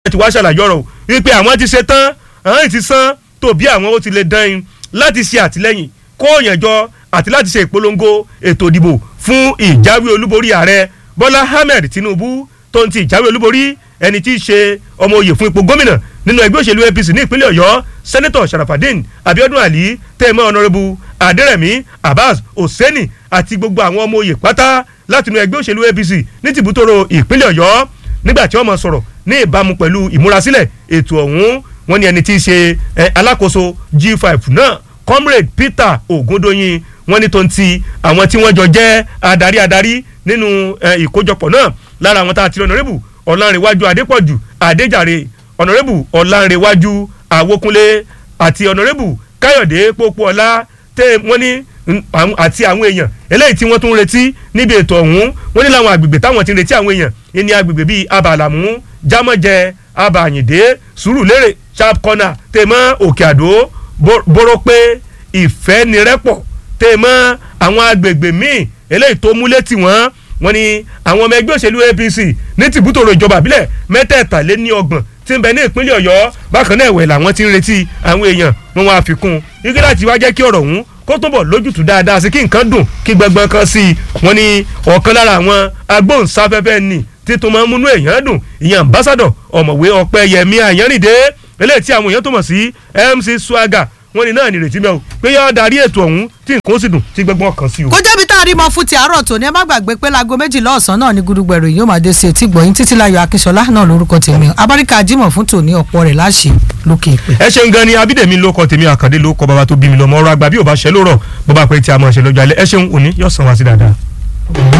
ti wá ṣàlàyé ọ̀rọ̀ wípé àwọn ti ṣe tán àwọn ti san tó bí àwọn ó ti lè dán in láti ṣe àtìlẹ́yìn kó yànjọ àti láti ṣe ìpolongo ètò ìdìbò fún ìjáwé olúborí ààrẹ bọ́lá ahmed tinubu tó ń ti ìjáwé olúborí ẹni tí í ṣe ọmọ oyè fún ipò gómìnà nínú ẹgbẹ́ òṣèlú apc ní ìpínlẹ̀ ọ̀yọ́ sẹ́nẹ́tọ̀ sharafadin abiodun ali tẹ́ẹ̀mọ́ ọ̀nàrẹ́bù adẹ́rẹ̀mí abbas hosseini àti gbogbo àwọn ọmọ oyè pátá látinú ẹgbẹ́ òṣèlú apc ní tìbútòrò ìpínlẹ̀ ọ̀yọ́ nígbà tí wọ́n mọ̀ sọ̀rọ̀ ní ìbámu pẹ̀lú ìmúrasílẹ̀ ètò ọ̀hún wọ́n ní ẹni tí í ṣe alákòóso g5 náà comrade peter ogundoyin wọ́n ní tó ń ti àwọn tí wọ́n jọ jẹ́ adarí adarí nínú ìkójọpọ̀ náà lára àwọn tá a ti ọ̀nàrẹ́bù ọ̀làǹrẹ̀wájú adépọ̀jù adéjàre ọ̀nàrẹ́bù ọ̀làǹrẹ̀wájú àwòkúnlé àti ọ̀nàrẹ́bù káyọ̀dé pópóọlá tẹ́ wọ́n ní àti àwọn èèyàn eléyìí tí wọ́n tún ń retí níbi ètò ọ̀hún wọ́n ní láwọn àgbègbè táwọn ti ń retí àwọn èèyàn ní agbègbè bíi abàlàmú jámọ́jẹ abàyìndé sùúrùlérè sharp corner tèmọ́ òkè àdó bórópé ìfẹ́nirẹ́pọ̀ tèmọ́ àwọn agbègbè míì eléyìí tó múlẹ̀ tì wọ́n wọ́n ní àwọn ọmọ ẹgbẹ́ òṣèlú apc ní tìbútòrò ìjọba àbílẹ̀ mẹ́tẹ̀ẹ̀tàléní ọgbọ̀n tí ń bẹ ní ìpínlẹ̀ ọ̀yọ́ bákan náà ẹ̀wẹ̀ làwọn ti ń retí àwọn èèyàn wọn wá fi kún igi láti wá jẹ́ kí ọ̀rọ̀ ọ̀hún kó tó bọ̀ lójútùú dáadáa sí kí nǹkan dùn kí gbẹgbọn kan sí i wọ́n ní ọ̀kan lára àwọn agbóhùnsáfẹ́fẹ́ ni títún máa ń múnú èèyàn dùn ìyẹn ambassadọ̀ ọ̀mọ̀wé ọ̀pẹ́yẹmí àyànrìndé eléyìí tí àwọn èèyàn tó mọ̀ sí mc swagger wọ́n ní náà nírètí mẹ́wò pé yọ darí ètò ọ̀hún tí nǹkan ó sì dùn tí gbẹ́gbọ́n kan sí o. kó jẹ́bi tá a rí mọ fún ti àárọ̀ tòní ẹ má gbàgbé pé láago méjìlá ọ̀sán náà ní gudugbẹ̀rù yóò máa dé sí etí gbọ̀yìn títí láyọ̀ akínṣọlá náà lórúkọ tèmi abáríkà jimoh fún tòní ọ̀pọ̀ rẹ̀ láṣẹ lókè ìpè. ẹ ṣeun gan ni abídèmí ló kọ tèmi àkàndé ló kọ bàbá tó bí mi lọ mọ ọ̀rọ̀ àgbà bí ò bá ṣe ló rọ bó bá pẹ tí a mọ̀ ṣe lọ́jọ́ alẹ́ ẹ ṣeun òní yóò sàn wá sí dáadáa.